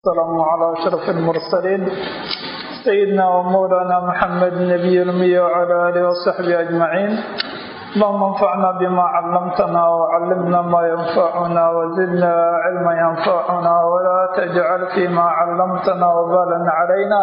والسلام على أشرف المرسلين سيدنا ومولانا محمد النبي الأمي وعلى آله وصحبه أجمعين اللهم انفعنا بما علمتنا وعلمنا ما ينفعنا وزدنا علما ينفعنا ولا تجعل فيما علمتنا وبالا علينا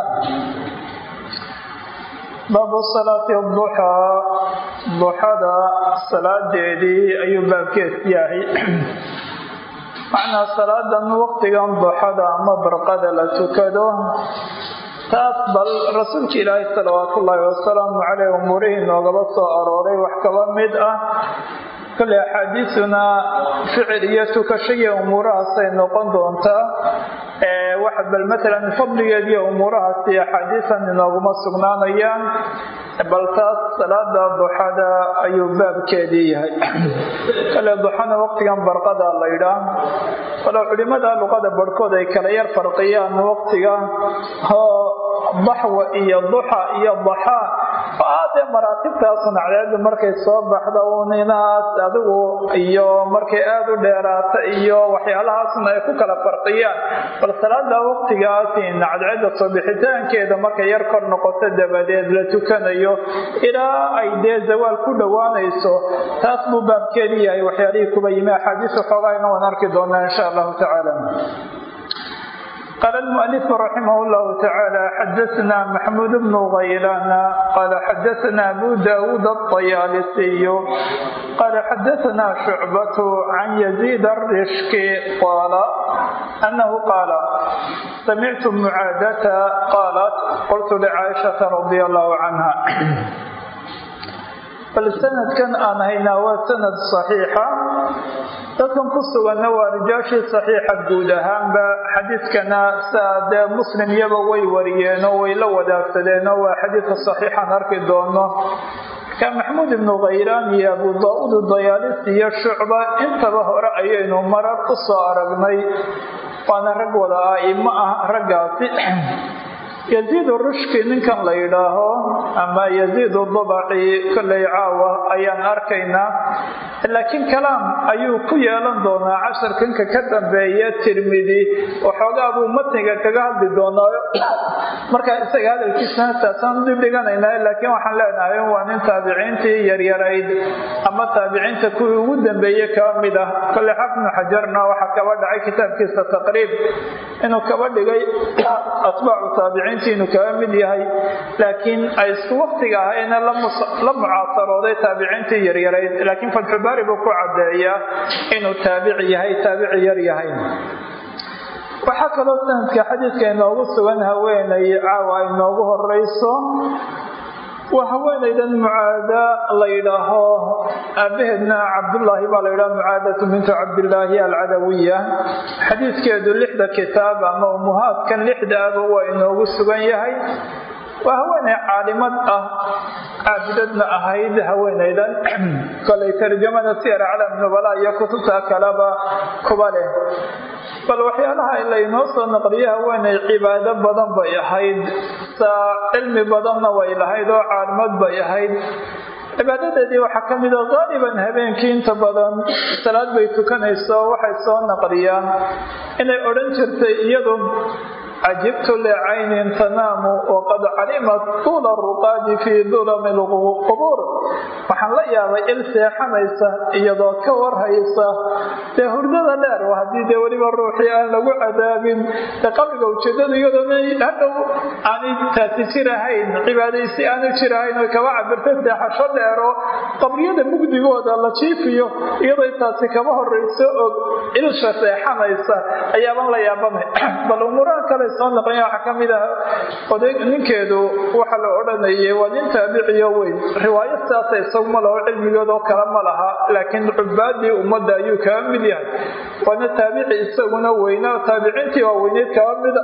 baabu salaati duxaa duxada salaadeedii ayuu baabkees yahay macnaa salaadan waqtigan duxada ama barqada la tukado taas bal rasuulka ilaahay salawaatu ullaahi wasalaamu caleyh umuurihii noogaba soo arooray wax kaba mid ah kale axaadiisuna ficil iyo tukashaiyo umuurahaasay noqon doontaa wax bal matalan fadligeed iyo umuurahaasi axaadiisan inooguma sugnaanayaan bal taas salaada duxada ayuu baabkeedii yahay kale duxana waqtigan barqada la ydhaa walow culimada luqada barhkood ay kala yar farqiyaan waqtiga oo daxwa iyo duxa iyo daxaa aadee maraatibtaasun cadceedu markay soo baxda uninaas adigu iyo markay aada u dheeraata iyo waxyaalahaasna ay ku kala farqiyaan bal salaada waqtigaasin cadceeda soo bixitaankeeda markay yar kor noqoto dabadeed la tukanayo ilaa ay dee zawaal ku dhowaanayso taas buu baabkeedi yahay waxyaalihii kuba yimi axaadiis xoogaayna waan arki doonaa insha allahu tacaala قال المؤلف رحمه الله تعالى حدثنا محمود بن غيلان قال حدثنا أبو داود الطيالسي قال حدثنا شعبة عن يزيد الرشك قال أنه قال سمعت معادة قالت قلت لعائشة رضي الله عنها bal sanadkan aan haynaa waa sanad saxiixa dadkan ku suganna waa rijaashii saxiixa guud ahaanba xadiidkana saa dee muslim iyaba way wariyeenoo way la wadaagsadeenoo waa xadiidka saxiixaan arki doono marka maxmuud ibnu khaylaan iyo abu daa-uud dayaalis iyo shucba intaba hore ayaynu marar u soo aragnay waana rag wada aimo ah raggaasi yaziid rushki ninkan la yidhaaho ama yaziid dabaci kolley caawa ayaan arkaynaa laakiin kalaam ayuu ku yeelan doonaa casharkanka ka dambeeya tirmidi waxoogaa buu matniga kaga hadli doonaayo markaa isaga hadalkiisana taasaan dib dhiganaynaa laakiin waxaan leenahay waa nin taabiciintii yaryarayd ama taabiciinta kuwii ugu dambeeye kaba mid ah kolley xafnu xajarna waxaa kaba dhacay kitaabkiisa taqriib inuu kaba dhigay atbaacu taabiciin inuu kaga mid yahay laakiin ay isku waktiga ahayna la mucaasarooday taabiciintii yaryarayd laakiin fatxubaari buu ku cadeeyaa inuu taabici yahay taabici yar yahay waxaa kaloo sanadka xadiidka inoogu sugan haweenay caawa inoogu horeyso waa haweenaydan mucaada la yidhaaho aabaheedna cabdullaahi baa la yidhaha mucaadatu bintu cabdillaahi alcadawiya xadiidkeedu lixda kitaab ama umuhaadkan lixdaaba waa inoogu sugan yahay waa haweenay caalimad ah caabidadna ahayd haweenaydan kolay tarjamada siyar calam nubala iyo kutubta kaleba kuba leh bal waxyaalaha laynoo soo naqliyo haweenay cibaado badan bay ahayd saa cilmi badanna way lahayd oo caalimad bay ahayd cibaadadeedii waxaa ka mida qaaliban habeenkii inta badan salaad bay tukanayso waxay soo naqliyaan inay odhan jirtay iyadu cajibtu licaynin tanaamu waqad calimat tuula ruqaadi fii dulami lqubuur waxaan la yaabay il seexanaysa iyadoo ka warhaysa dee hurdada dheer haddii dee weliba ruuxii aan lagu cadaabin dee qabriga ujeedadu iyadoona hadhow aanay taasi jirahayn cibaadaysi aanu jirahayn oy kaba cabirta seexasho dheero qabriyada mugdigooda la jiifiyo iyadoo taasi kaba horayso og ilsha seexanaysa ayaaban la yaabanay bal umuuraha kale soo naqlaya waxaa ka mid ah oday ninkeedu waxa la odhanayay waa nin taabiciyo weyn riwaayo sidaasa isaguma laho cilmigoodoo kale ma laha laakiin cubaadii ummadda ayuu kaga mid yahay waana taabici isaguna weynaa taabiciintii waa weyneyd kaba mida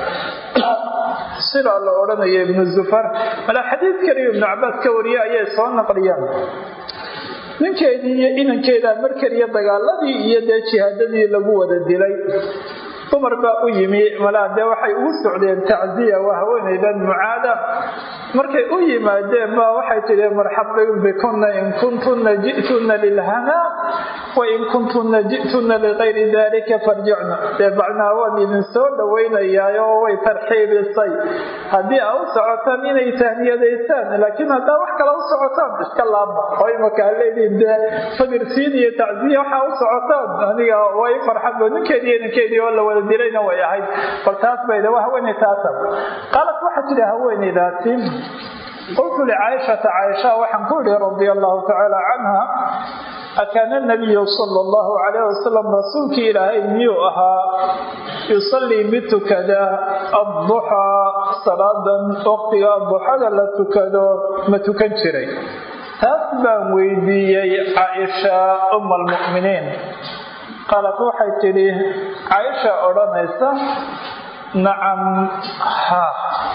sidaa la odhanaya ibnu zufar malaa xadiid kaliya ibnu cabaas ka wariye ayay soo naqliyaan ninkeedii iyo inankeeda mar keliya dagaaladii iyo dee jihaadadii lagu wada dilay dumar baa u yimi malaa dee waxay ugu socdeen tacziya waa haweenaydan mucaada markay u yimaadeen baa waxay tidhi marxaban bikunna in kuntunna ji'tunna lilhanaa wain kuntuna ji'tuna ligayri dalika farjicna dee macnaha waan idin soo dhowaynayaa oo way tarxiibisay haddii aa u socotaan inay tahniyadaysaan laakiin haddaa wax kale u socotaan iska laabma oo imaka aleediin dee sabirsiin iyo tacsiya waxaa u socotaan aniga way farxadba ninkeedii ninkeedii oo la wada dilayna way ahayd bal taas bayda waa haweeney taasa qaalat waxaa tidhi haweeneydaasi qultu licaaishata caaisha waxaan ku idhi radia allahu tacaala canha akaana nabiyu sala allahu calayh wasalam rasuulkii ilaahay miyuu ahaa yusallii mid tukada adduxaa salaadan waqtiga duxada la tukado ma tukan jiray taas baan weydiiyey caaisha uma almu'miniin qaalat waxay tidhi caaisha odhanaysa nacam ha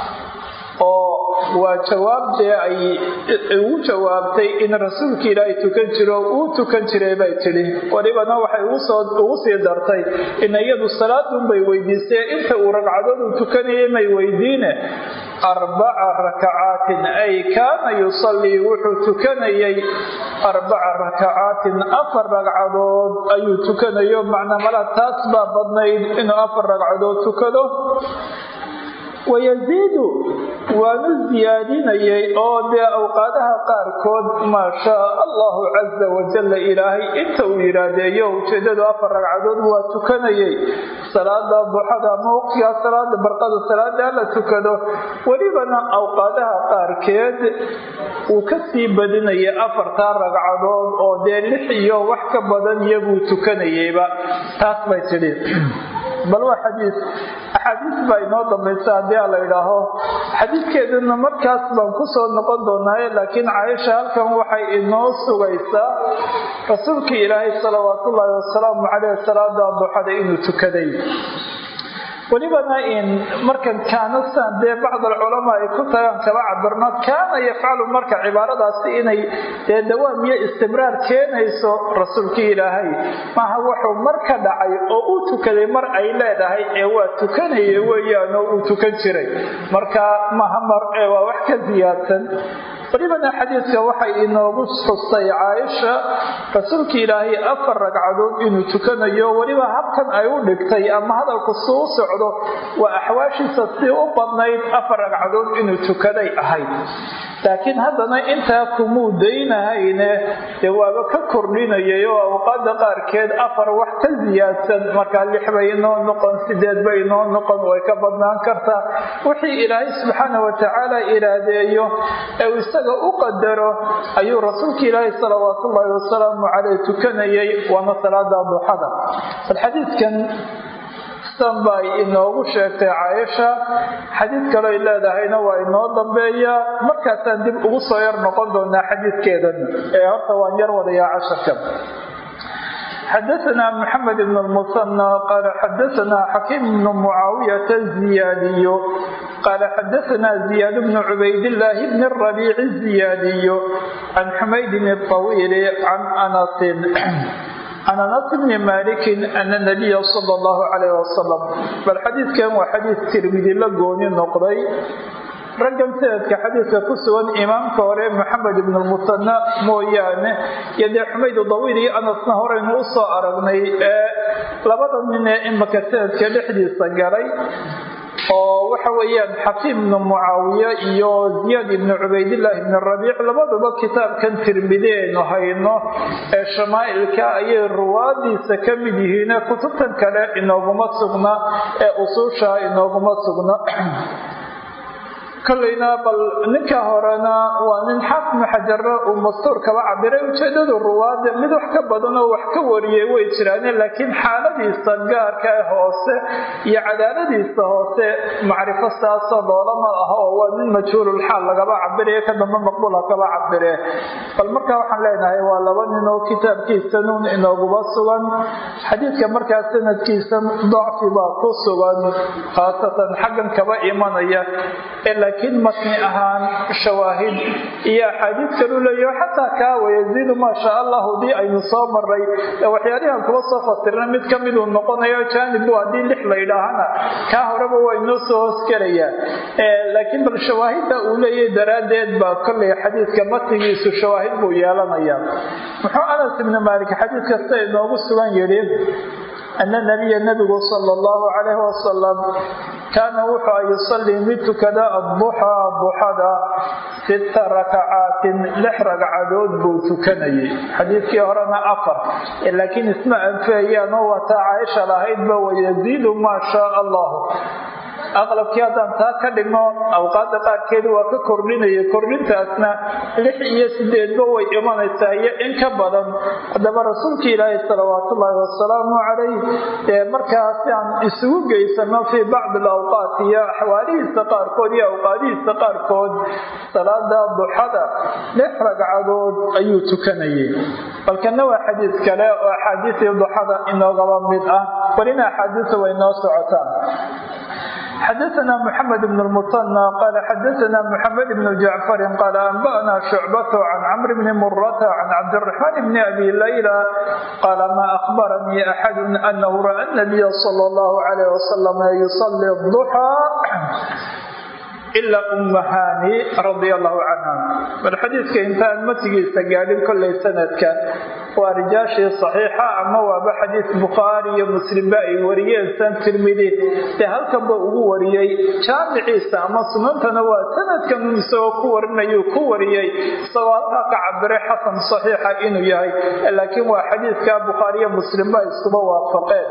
oo waa jawaabdee ay ugu jawaabtay in rasuulka ilaahay tukan jiro uu tukan jiray bay tidhi walibana waxay ugu sii dartay in iyadu salaadunbay weydiisay inta uu ragcadood uu tukanayay may weydiine arbaca rakacaatin ay kaana yusallii wuxuu tukanayay arbaca rakacaatin afar ragcadood ayuu tukanayo macnaa mala taas baa badnayd inuu afar ragcadood tukado wayaziidu waanu siyaadinayay oo dee awqaadaha qaarkood maa shaa allahu casa wajalla ilaahay inta uu yidhaahdeeyo ujeedadu afar ragcadood waa tukanayay salaada duxada ama waqtigaa salaada barqada salaadaa la tukado welibana awqaadaha qaarkeed uu ka sii badinayay afartaa ragcadood oo dee lix iyo wax ka badan iyaguu tukanayayba taas bay tidhi bal waa xadiis axaadiis baa inoo dambaysa haddii a la idhaaho xadiidkeeduna markaas baan kusoo noqon doonaaye laakiin caaisha halkan waxay inoo sugaysaa rasuulkii ilaahay salawaatullaahi wasalaamu caleyh salaada duxada inuu tukaday welibana in markan kaana san dee bacd alculamaa ay ku tagaan kaba cabirno kaana yafcalu marka cibaaradaasi inay dee dawaam iyo istimraar keenayso rasuulkii ilaahay maaha wuxuu mar ka dhacay oo uu tukaday mar ay leedahay ee waa tukanaya weeyaan oo uu tukan jiray marka maha mar ee waa wax ka siyaadsan welibana xadiidka waxay inoogu xustay caaisha rasuulkii ilaahay afar ragcadood inuu tukanayo weliba habkan ay u dhigtay ama hadalku suu socdo waa axwaashiisa si u badnayd afar ragcadood inuu tukaday ahayd laakiin haddana intaa kumuu daynahayne dee waaba ka kordhinayay oo awqaada qaarkeed afar wax ka siyaadsan markaa lix bay inoo noqon sideed bay inoo noqon way ka badnaan kartaa wixii ilaahay subxaana watacaala iraadeeyo ee isaga u qadaro ayuu rasuulka ilaahi salawaatullaahi wasalaamu caleyh tukanayay waana salaada duxada bal xadiidkan san bay inoogu sheegtay caaisha xadiid kaley leedahayna waa inoo dambeeya markaasaan dib ugu soo yar noqon doonaa xadiidkeedan ee horta waan yar wadayaa casharka xadaثna mxamed bn اlmusanى qal xadaثna xakiim bn mucaawiyaة الزiyaadiy qal xadaثna زiyaad bn cubaydالlaahi bn الرabiic الزiyaadiy can xumaydin الطawiil can anasin can anas bni maliki ana nabiya sala allahu calayh wasalam bal xadiidkan waa xadiid tirmidi la gooni noqday raggan sanadka xadiidka ku sugan imaamka hore maxamed ibn lmusana mooyaane iyo dee xumayd dawiil iyo anasna horeynu u soo aragnay ee labada nin ee imaka sanadka dhexdiisa galay oo waxa weeyaan xakiim ibnu mucaawiye iyo ziyaad ibnu cubaydillaahi ibni rabiic labaduba kitaabkan tirmidi aynu hayno ee shamaa'ilka ayay ruwaadiisa ka mid yihiine kutubtan kale inooguma sugna ee usuusha inooguma sugna kolleyna bal ninka horena waa nin xaafmu xajaro uu mastuur kaba cabiray ujeedadu ruwaada mid wax ka badanoo wax ka wariyay way jiraane laakiin xaaladiisa gaarka ee hoose iyo cadaaladiisa hoose macrifo saasoo loolama aha oo waa nin majhuululxaal lagaba cabirayo ka dambe maqbuula kaba cabire bal markaa waxaan leenahay waa laba nin oo kitaabkiisa nuun inooguba sugan xadiidka markaa sanadkiisa dacfi baa ku sugan khaasatan xaggan kaba imanaya laakiin matni ahaan shawaahid iyo axaadiid kalu leeyaho xataa kaa wayaziidu maa shaa allahu dii aynu soo maray waxyaalihan kuba soo fasirna mid ka miduu noqonayo jaanibu haddii lix la ydhaahana kaa horeba waa inoo soo hoosgelayaa laakiin bal shawaahidda uu leeyahay daraaddeed baa kollay xadiidka matnigiisu shawaahid buu yeelanayaa muxuu anas ibni maalik xadiid kasta inoogu sugan yidhi ana nabiya nabigu sala allahu calayhi wasalam kaana wuxuu a yusallii mid tukada adduxaa duxada sita rakacaatin lix ragcadood buu tukanayay xadiidkii horena afar laakiin isma anfeeyaan oo wataa caaisha lahaydba wayaziidu maa shaa allahu aqlabkii haddaan taa ka dhigno awqaada qaarkeedu waa ka kordhinaya kordhintaasna lix iyo sideedba way imanaysaa iyo in ka badan haddaba rasuulka ilaahi salawaatullaahi wasalaamu calayh ee markaasi aan isugu geysano fii bacdi alawqaat iyo axwaalihiisa qaarkood iyo awqaadihiisa qaarkood salaada duxada lix ragcadood ayuu tukanayay balkana waa xadiid kale oo axaadiisii duxada inoogaba mid ah welina axaadiisa way noo socotaan xdثna محمد بن المثنى قال xdثna محمد بن جعفر قال أنبأنا شعبة عن عمرو بن مرة عن عبد الرحمن بن أبي ليلى قال ما أخبرني أحد أنه رأى النبي صلى الله عليه وسلم يصلي الضحى ilaa ummahani radia allahu canha bal xadiidka intaan matigiisa gaadhin kollay sanadka waa rijaashii saxiixa ama waaba xadiis bukhaari iyo muslimba ay wariyeen san tirmidi dee halkanba ugu wariyey jaamiciisa ama sunantana waa sanadkan isagoo ku warinayuu ku wariyey isagoo halkaa ka cabiray xasan saxiixa inuu yahay laakiin waa xadiidka bukhaari iyo muslimba iskuba waafaqeen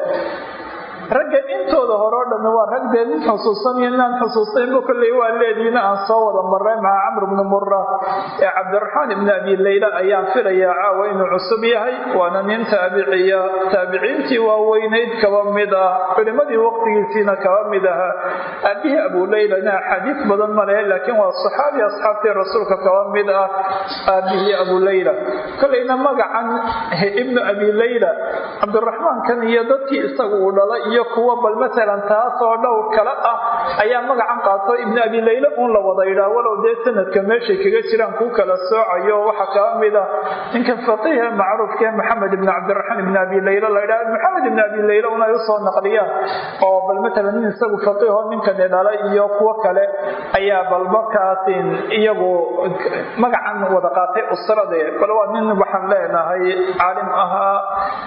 ragga intooda hore o dhan waa rag dee nin xusuusan iyo inaan xusuusanba kolley waa leediina aan soo wada maray maca camr bni mura ee cabdiraxmaan ibni abi leyla ayaan filayaa caawa inuu cusub yahay waana nin taabiciya taabiciintii waaweynayd kaba mid ah culimadii waqtigiisiina kaba mid ahaa aabihii abu leylana axaadiis badan ma lehe laakiin waa saxaabi asxaabtii rasuulka kaba mid ah aabihii abu leyla kolleyna magacan ibnu abi leyla cabdiraxmaankan iyo dadkii isaga uu dhalay iyo kuwa bal maalan taasoo dhowr kale ah ayaa magacan qaato ibnu abi leyla uun la wada yidhaah walow dee sanadka meeshay kaga jiraan kuu kala soocayo waxaa kaba mid ah ninka faqiihe macruufkee maxamed ibni cabdiraxmaan ibni abi leyla la yidhaha maxamed ibni abi leyla un ay usoo naqliyaan oo bal maalan nin isagu faqiiho ninkani dhalay iyo kuwo kale ayaa bal markaasin iyagu magacan wada qaatay usrade bal waa nin waxaan leenahay caalim ahaa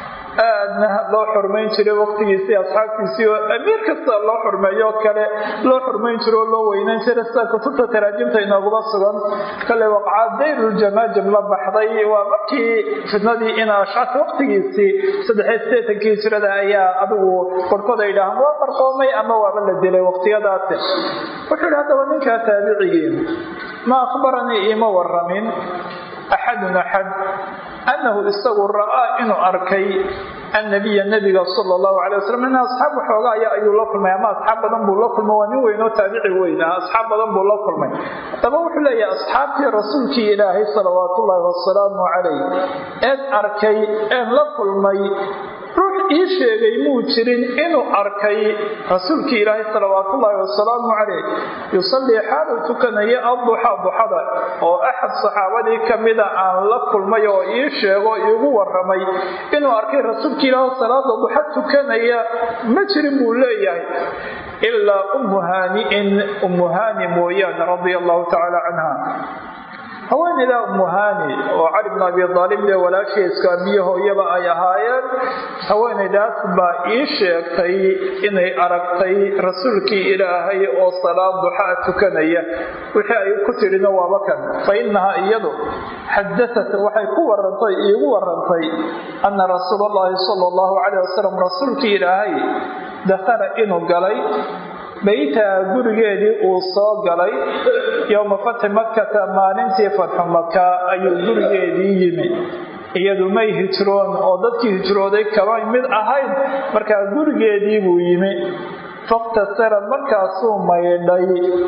aadna loo xurmayn jiray waqtigiisii asxaabtiisii oo amiir kasta loo xurmeeyo kale loo xurmayn jiro oo loo weynayn jiray sida kutubta taraajimta inooguma sugan kale waqcaa dayruljamaajim la baxday waa markii fitnadii in ashcas waqtigiisii saddexiy sideetankii hijrada ayaa adigu qorkood ay dhahaan waa qarqoomay ama waaba la dilay waqtiyadaasi wuxuu yidhi haddaba ninkaa taabicigii ma akhbaranii iima waramin axadun axad annahu isagu ra'aa inuu arkay annabiya nabiga sala allahu calay wasalam in asxaab waxoogaa aya ayuu la kulmay ama asxaab badan buu la kulmay waa nin weyn oo taabici weyn ah asxaab badan buu la kulmay haddaba wuxuu leeyahay asxaabtii rasuulkii ilaahay salawaatullaahi wasalaamu calayh eed arkay een la kulmay ruux ii sheegay muu jirin inuu arkay rasuulkii ilaahay salawaatullaahi wasalaamu calayh yusallii xaaluu tukanaya adduxa duxada oo axad saxaabadii kamida aan la kulmay oo ii sheego iigu waramay inuu arkay rasuulkii ilaahay salaada duxa tukanaya ma jirin buu leeyahay ilaa ummu haani'in ummu haani mooyaane radia allahu tacaala canha haweeneydaa umuhani oo cali bn abi aalib dee walaashiiska abiyo hooyaba ay ahaayeen haweeneydaas baa ii sheegtay inay aragtay rasuulkii ilaahay oo salaad duxaa tukanaya wixii ay ku tidhina waaba kan fa inahaa iyadu xadaat waxay ku warantay iigu warantay ana rasuul allahi sala allahu calayh wasalam rasuulkii ilaahay dakhala inuu galay baytaha gurigeedii uu soo galay yowma fatxi makata maalintii fatxu maka ayuu gurigeedii yimi iyadu may hijroon oo dadkii hijrooday kaba mid ahayd markaa gurigeedii buu yimi faktasara markaasuu maydhay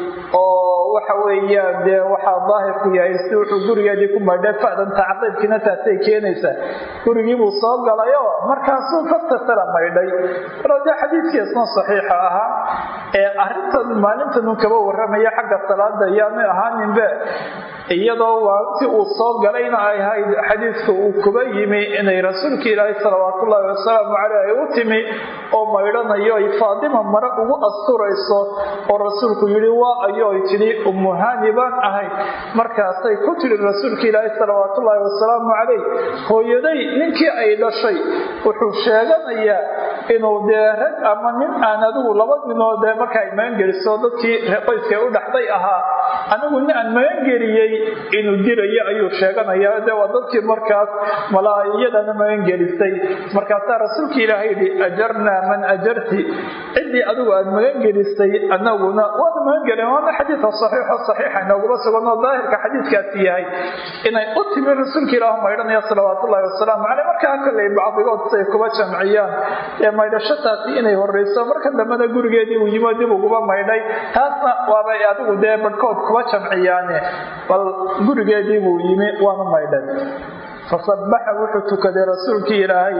oo waxa weeyaan dee waxaa daahirku yahay si wuxuu gurigeedii ku maydhay fadan tacqiibkiina taasay keenaysaa gurigiibuu soo galayoo markaasuu faktasara maydhay walow dee xadiidkiisna saxiixa ahaa ee arrintan maalintanuu kaba waramaya xagga salaada yaanu ahaaninbe iyadoo waanti uu soo galayna ay ahayd xadiidka uu kuba yimi inay rasuulka ilaahay salawaatullaahi wasalaamu caleyh ay u timi oo maydhanayo ay faadima mare ugu asturayso oo rasuulku yidhi waa ayo ay tidhi umuhani baan ahay markaasay ku tidhi rasuulka ilaahay salawaatullaahi wasalaamu caleyh hooyaday ninkii ay dhashay wuxuu sheeganayaa inuu dee rag ama nin aan adigu laba ninoo dee marka ay magangeliso dadkii qoyska u dhaxday ahaa anigu nin aan magangeliyey inuu dirayo ayuu sheeganayaa de waa dadkii markaas malaa'iyadana magangelisay markaasaa rasuulka ilaahay yidhi ajarnaa man ajarti ciddii adigu aad magangelisay anaguna waana magangelin waana xadiidka saxiixo saxiixa inooguma suganoo daahirka xadiidkaasi yahay inay u timi rasuulka ilaah maydhanaya salawaatullaahi wasalaamu caleyh markaa kolley bacdigood say kuba jamciyaan ee maydhashataasi inay horreyso marka dambena gurigeedii uu yimo dib uguba maydhay taasna waabay adigu dee badhkood kuba jamciyaane bal gurigeedii buu yimi waana maydhay fasabaxa wuxuu tukaday rasuulkii ilaahay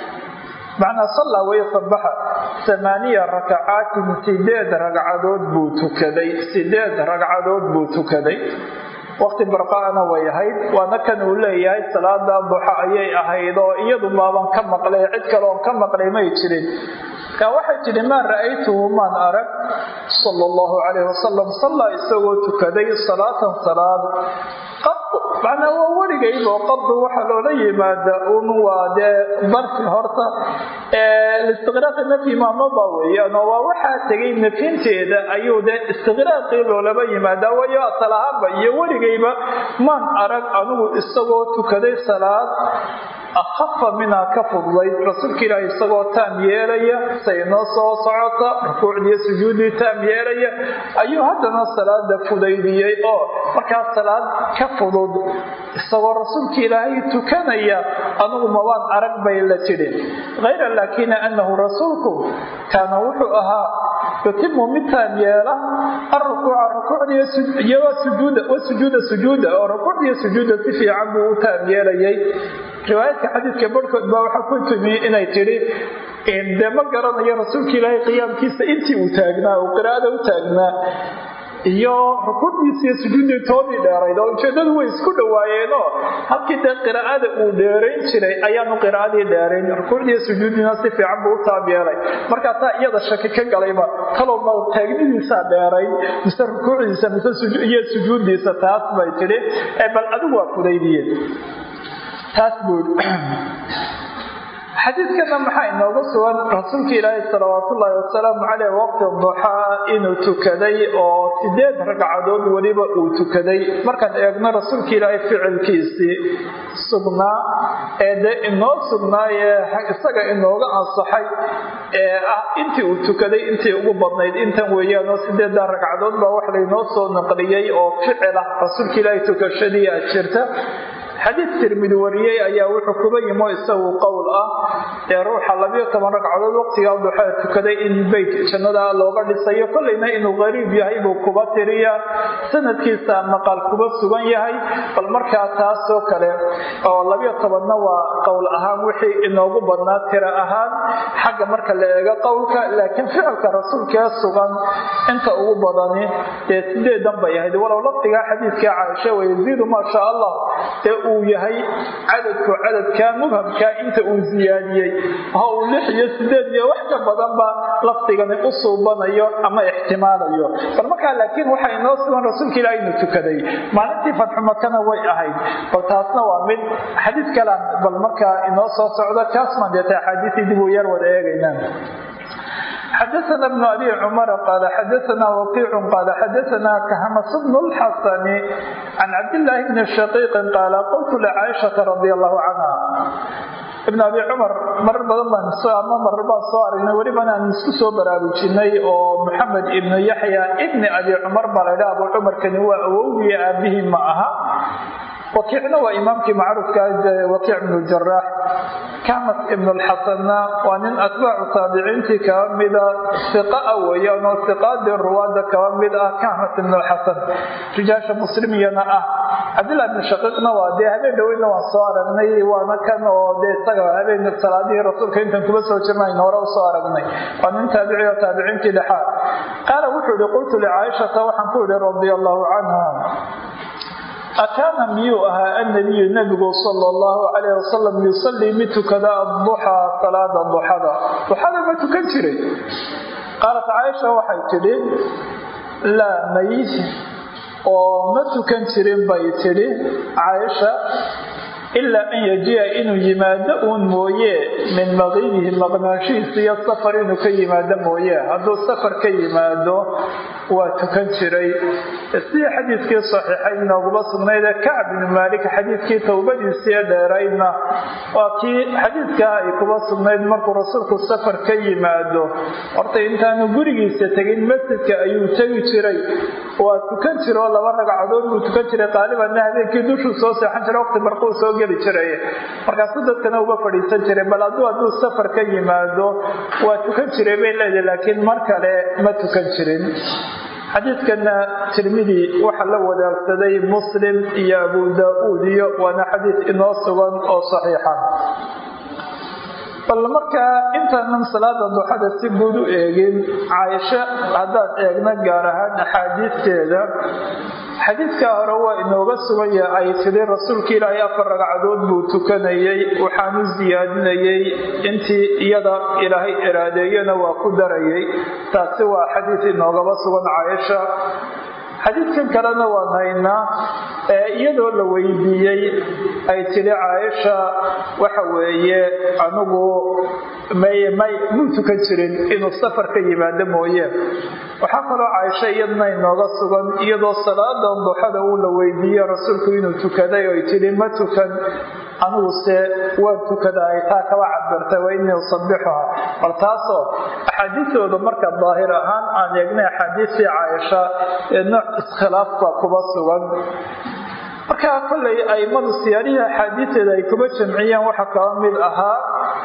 macnaa sallaa weye sabaxa amaaniya rakacaatin sideed ragcadood buu tukaday sideed ragcadood buu tukaday waqti barqaana way ahayd waana kan uu leeyahay salaada duxa ayay ahayd oo iyadu baaban ka maqlay cid kale oon ka maqlay may jirin kaa waxay tidhi maa ra'aytuhu maan arag sala allahu calayh wasalam sallaa isagoo tukaday salaatan salaad qadu macnaa waa weligaybo qadu waxaa loola yimaada un waa dee darfi horta istiqraaqi nafyi maamaba weeyaan oo waa waxaa tegay nafyinteeda ayuu dee istiqraaqii loolaba yimaadaa wayo asal ahaanba iyo weligayba maan arag anigu isagoo tukaday salaad akhafa minaa ka fudlayd rasuulka ilaahi isagoo taam yeelaya say noo soo socota rukuucdiiyo sujuuddii taam yeelaya ayuu haddana salaada fudaydiyey oo markaas salaad ka fudud isagoo rasuulka ilaahay tukanaya anugu mabaan arag bay la tidhi hayra laakina annahu rasuulku kaana wuxuu ahaa yutimu mid taam yeela arukuuca rukuucdiiyo sujuuda sujuuda oo rukuucdiiyo sujuuda si fiican buu u taam yeelayay riwaayadka xadiidka barhkood baa waxaa ku timi inay tidhi dee ma garanayo rasuulka ilaahay qiyaamkiisa intii uu taagnaa uu qiraa'ada u taagnaa iyo rukuucdiisa iyo sujuuddii toodii dheerayd oo ujeedadu way isku dhawaayeenoo halkii dee qiraa'ada uu dheerayn jiray ayaanu qiraa'adii dheerayn rukuucdiiyo sujuuddiina si fiican buu u taab yeelay markaasaa iyada shaki ka galayba talow ma taagnidiisaa dheerayn mise rukuucdiisa mise iyo sujuuddiisa taas bay tidhi bal adigu waa fudaydiyeen taas buu xadiidkana maxaa inooga sugan rasuulka ilaahi salawaatullaahi wasalaamu caleyh waqti duxaa inuu tukaday oo sideed ragcadood weliba uu tukaday markaan eegno rasuulka ilaahay ficilkiisii sugnaa ee dee inoo sugnaayee isaga inooga ansaxay ee ah intii uu tukaday intii ugu badnayd intan weeyaan oo sideeddaa ragcadood baa wax laynoo soo naqliyey oo ficil ah rasuulka ilaahay tukashadii a jirta xadiid tirmidi wariyey ayaa wuxuu kuba yimo isagu qowl ah ee ruuxa labiyo toban ragcadood waqtigaa duxaa tukaday in beyt jannada looga dhisayo kollayna inuu qariib yahay buu kuba tiriya sanadkiisa maqal kuba sugan yahay bal markaa taasoo kale oo labiyo tobanna waa qowl ahaan wixii inoogu badnaa tira ahaan xagga marka la eego qowlka laakiin ficilka rasuulkee sugan inta ugu badani dee sideedan bay ahayd walow lafdigaa xadiidka caaisha wayaziidu maa sha allah ee uu yahay cadadku cadadkaa mubhamkaa inta uu siyaadiyey oo uu lix iyo sideed iyo wax ka badanba lafdigani u suubanayo ama ixtimaalayo bal markaa laakiin waxaa inoo sugan rasuulka ilaah inuu tukaday maalintii fatxu makana way ahayd bal taasna waa mid xadiid kalaan bal markaa inoo soo socdo kaasmaan deeta axaadiisii dib uu yar wada eegaynaa xdثna بن أbي cمر qال xdثna وقيع qال xdثna khms بن الxسن عن cabdاللahi بن شhقيq qال qلت لcاaشhaةa رضي الله عنها ibn abi cumar marar badan baan ama marar baan soo aragnay welibana aan isku soo baraarujinay oo maxamed ibnu yaxya ibni abi cumar baa laydha abu cumarkani waa awowgiya aabihii ma aha wakiicna waa imaamkii macruufka wakiic ibnu jaraax kamas ibnu lxasanna waa nin atbaacu taabiciintii kaba mida iqa weeyaan oo iqaadii ruwaada kaba mid ah kamas ibnu lxasan rijaasha muslimiyana ah cabdillahi ibnu shaqiiqna waa dee habeen dhoweyna waan soo aragnay waana kan oo dee isaga habeen salaadihii rasuulka intan kuba soo jirnayn hore usoo aragnay waa nin taabici oo taabiciintii dhexaad qaala wuxuu ihi qultu licaaishata waxaan ku idhi radia allahu canha akaana miyuu ahaa annabiyu nabigu sala allahu calayh wasalam yusallii mid tukada adduxaa salaada duxada duxada ma tukan jiray qaalat caaisha waxay tidhi laa mayd oo ma tukan jirin bay tidhi caaisha ilaa an yajiya inuu yimaado uun mooye min maqiibihi maqnaanshihiisa iyo safar inuu ka yimaado mooye hadduu safar ka yimaado waa tukan jiray sidii xadiidkii saxiixayd nooguma sugnaydee kacb bnu maalik xadiidkii towbadiisii dheeraydna waa kii xadiidkaa ay kuba sugnayd markuu rasuulku safar ka yimaado horta intaanu gurigiisa tegin masjidka ayuu tegi jiray waa tukan jira oo laba ragcadood buu tukan jiray qaalibanna habeenkii dushuu soo seexan jiray waqti barquu soo geli jiray markaasu dadkana uga fadhiisan jiray bal hadduu hadduu safar ka yimaado waa tukan jiray bay leedahay laakiin mar kale ma tukan jirin xadiidkana tirmidi waxaa la wadaagsaday muslim iyo abu daa-uud iyo waana xadiid inoo sugan oo saxiixa bal markaa intaanan salaada duxada si guud u eegin caaisho haddaad eegna gaar ahaan axaadiisteeda xadiidkaa hore waa inooga suganya ay tidhi rasuulka ilaahay afar ragcadood buu tukanayay waxaanu siyaadinayay intii iyada ilaahay iraadeeyana waa ku darayay taasi waa xadiid inoogaba sugan caaisha xadiidkan kalena waan haynaa ee iyadoo la weydiiyey ay tidhi caaisha waxa weeye anigu may may muu tukan jirin inuu safar ka yimaado mooye waxaa kaloo caaisha iyadna inooga sugan iyadoo salaadan duxada uu la weydiiye rasuulku inuu tukaday oy tidhi ma tukan aniguse waan tukada ay taa kaba cabirtay wa inii usabixuha bal taasoo axaadiistooda marka daahir ahaan aan eegnay axaadiistii caaisha ee nooc iskhilaaf baa kuba sugan markaa kollay aimadu siyaarihii axaadiisteeda ay kuba jamciyeen waxaa kaba mid ahaa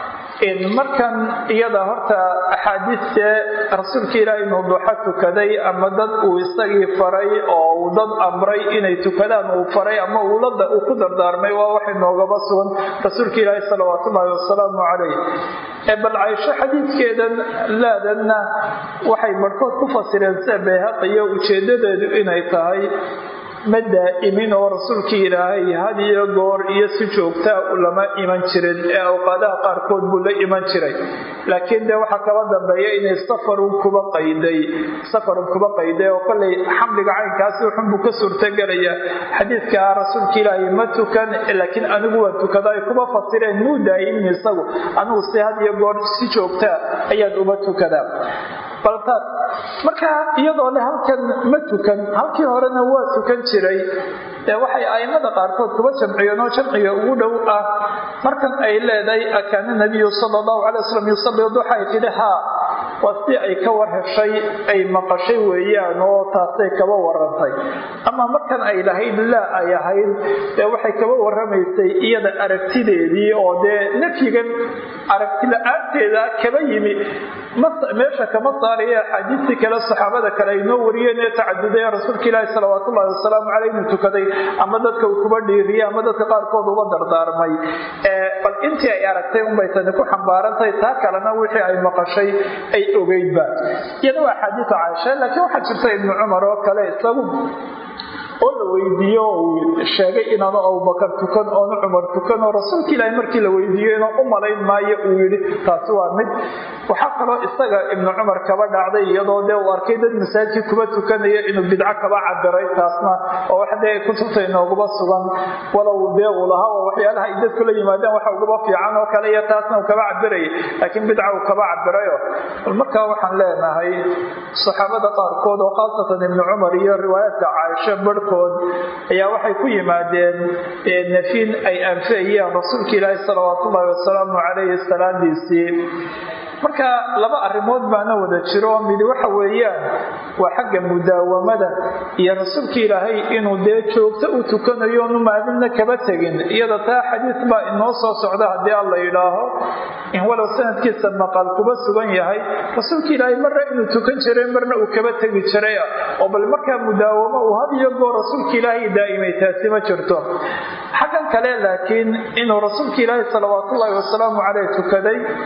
markan iyada horta axaadiistee rasuulka ilaahi inuu duxo tukaday ama dad uu isagii faray oo uu dad amray inay tukadaan uu faray ama uu ku dardaarmay waa wax inoogaba sugan rasuulka ilaahi salawaat ullaahi wasalaamu calayh bal caysho xadiidkeedan laadanna waxay barhkood ku fasireen sida bayhaqiyo ujeedadeedu inay tahay ma daa'imin oo rasuulkii ilaahay had iyo goor iyo si joogtaa lama iman jirin ee awqaadaha qaarkood buu la iman jiray laakiin dee waxaa kaba dambeeya inay safarun kuba qayday safarun kuba qayday oo kollay xamliga caynkaasi wuxun buu ka suurtagelaya xadiidka rasuulka ilaahay ma tukan laakiin anigu waan tukada ay kuba fasireen muu daa'imin isagu anigu si had iyo goor si joogtaa ayaan uma tukadaa baltaas marka iyadoo le halkan ma tukan halkii horena waa tukan jiray ee waxay aimada qaarkood kuba jamciyeen oo jamciga ugu dhow ah markan ay leedahay akaana nabiyu sala allahu calay wasalam yusalli duxa ay tidhi haa waa si ay ka war heshay ay maqashay weeyaan oo taasay kaba warantay ama markan ay lahayd laa ay ahayd dee waxay kaba waramaysay iyada aragtideedii oo dee nafyigan aragti la-aanteeda kaba yimi meesha kama saaraya axaadiistii kale saxaabada kale ay noo wariyeen ee tacaduday rasuulka ilaahi salawaat ullahi wasalaamu caleyh inuu tukaday ama dadka uu kuba dhiiriyey ama dadka qaarkood uga dardaarmay bal intii ay aragtay unbay tani ku xambaarantahay taa kalena wixii ay maqashay ay ogeydba iyada waa axaadiisa caaisha laakiin waxaa jirta ibnu cumar oo kale isagu oo la weydiiyo uu sheegay inaanu abubakar tukan oonu cumar tukan oo rasuulka ilaahi markii la weydiiyo inuu u malayn maayo uu yidhi taasi waa mid waxaa kaloo isaga ibnu cumar kaba dhacday iyadoo dee uu arkay dad masaajidkii kuba tukanaya inuu bidco kaba cabiray taasna oo wax dee kutubta inooguma sugan walow dee uu lahaa oo waxyaalaha ay dadku la yimaadeen waxa uguba fiican oo kale iyo taasna uu kaba cabirayay laakiin bidca uu kaba cabirayo bal markaa waxaan leenahay saxaabada qaarkood oo khaasatan ibnu cumar iyo riwaayaadka caaisha barhkood ayaa waxay ku yimaadeen nafin ay anfiyayeen rasuulka ilaahi salawaat ullaahi wasalaamu calayhi salaadiisii marka laba arrimood baana wada jiro midi waxa weeyaan waa xagga mudaawamada iyo rasuulka ilaahay inuu dee joogto u tukanayo onu maalinna kaba tegin iyada taa xadiis baa inoo soo socda haddii alla yidhaaho in walow sanadkiisa maqal kuba sugan yahay rasuulka ilaahay marna inuu tukan jiray marna uu kaba tegi jiray oo bal markaa mudaawamo uu had iyo goor rasuulka ilaahay daa'imay taasi ma jirto xaggan kale laakiin inuu rasuulka ilaahay salawaatullaahi wasalaamu caleyh tukaday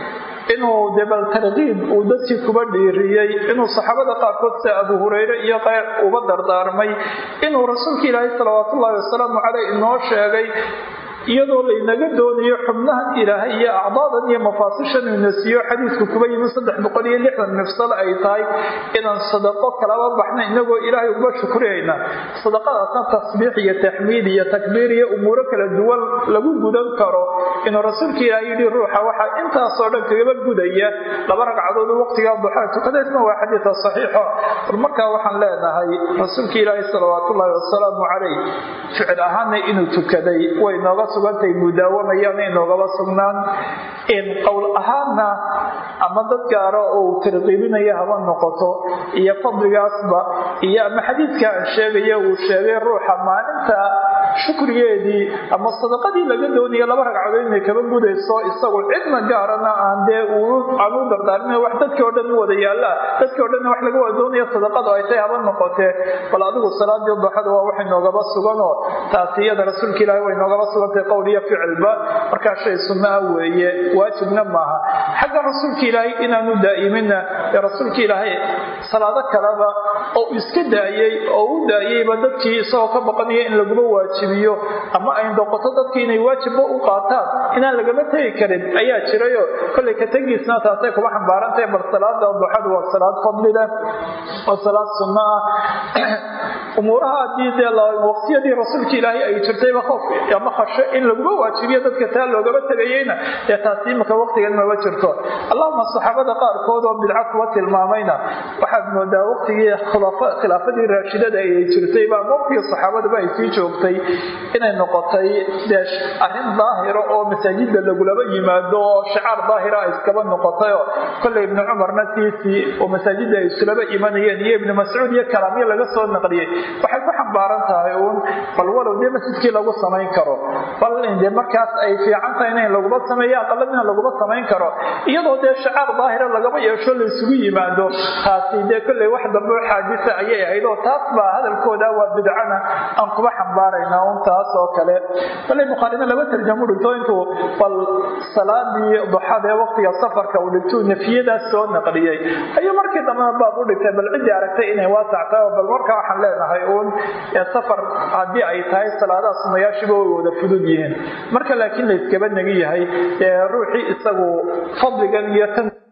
inuu de bal tarkiib uu dadkii kuba dhiiriyey inuu saxaabada qaarkood sida abu hureyre iyo qayr uba dardaarmay inuu rasuulka ilaahay salawaat ullahi wasalaamu caleyh inoo sheegay iyadoo laynaga doonayo xubnahan ilaahay iyo acdaadan iyo mafaasishan ina siiyo xadiidku kuba yimi saddex boqol iyo lixdan mifsal ay tahay inaan sadaqo kalaba baxna inagoo ilaahay uga shukriyayna sadaqadaasna tasbiix iyo taxmiid iyo takbiir iyo umuuro kala duwan lagu gudan karo inuu rasuulka ilaahay yidhi ruuxa waxaa intaasoo dhan kagaba gudaya laba ragcadood waqtigaa duxaa tukadaysna waa xadiida saxiixo bal markaa waxaan leenahay rasuulka ilaahay salawaatullaahi wasalaamu caleyh ficil ahaana inuu tukaday way nooga sugantay mudaawamayaan inoogaba sugnaan in qowl ahaanna ama dad gaara oo uu tarqiibinaya haba noqoto iyo fadligaasba iyo ama xadiidka aan sheegaya uu sheegay ruuxa maalinta shukrigeedii ama sadaqadii laga doonaya laba ragcadood inay kaba gudayso isagu cidna gaarana aan dee aan u dardaarin wax dadkii o dhan u wada yaalla dadkii o dhanna wax laga wada doonaya sadaqadu ay tahay haba noqotee bal adigu salaadii duxada waa waxay noogaba suganoo taasi iyada rasuulka ilaahi way noogaba sugantay qowl iyo ficilba markaa shay sunna ah weeye waajibna maaha xagga rasuulka ilaahay inaanu daa'imina ee rasuulka ilaahay salaado kaleba oo iska daayey oo u daayeyba dadkii isagoo ka baqanaya in laguma waajibiyo ama ay noqoto dadkii inay waajibba u qaataan inaan lagama tegi karin ayaa jirayo kollay ka tegiisna taasay kuma xambaarantahay bal salaada duxadu waa salaad fadli leh waa salaad sunno ah umuuraha haddii dee waqtiyadii rasuulka ilaahay ay jirtayba qof ama khasho in laguma waajibiyo dadka taa loogama tegayeyna ee taasi imika waqtigan maba jirto allahuma saxaabada qaarkood oo bidca kuwa tilmaamayna waxaad moodaa waqtigii khilaafadii raashidada ay jirtayba ama waqtigii saxaabaduba ay sii joogtay inay noqotay dee arrin daahira oo masaajida lagulaba yimaado oo shicaar daahira ay iskaba noqotayoo kolley ibnu cumarna tiisii oo masaajida ay islaba imanayeen iyo ibnu mascuud iyo kalaamyo laga soo naqliyey waxay ku xambaaran tahay uun bal walow dee masjidkii lagu samayn karo bal de markaas ay fiican tahay in laguma sameeyo aqaladina laguma samayn karo iyadoo dee shacaar daahira lagama yeesho la isugu yimaado taasi dee kolley wax dambe xaadisa ayay ahayd oo taas baa hadalkooda waa bidcana aan kuba xambaarayna un taas oo kale kolley bukhaarina laba tarjamu dhinto intuu bal salaadii duxada ee waqtiga safarka uu dhintuu nafiyadaas soo naqliyey ayuu markii dambena baab u dhigtay bal ciddii aragtay inay waasac tahay oo bal markaa waxaan leenahay uun safar haddii ay tahay salaadaha sunayaashiba way wada fudud yihiin marka laakiin la iskaba negi yahay ruuxii isagu fadligan iyo tan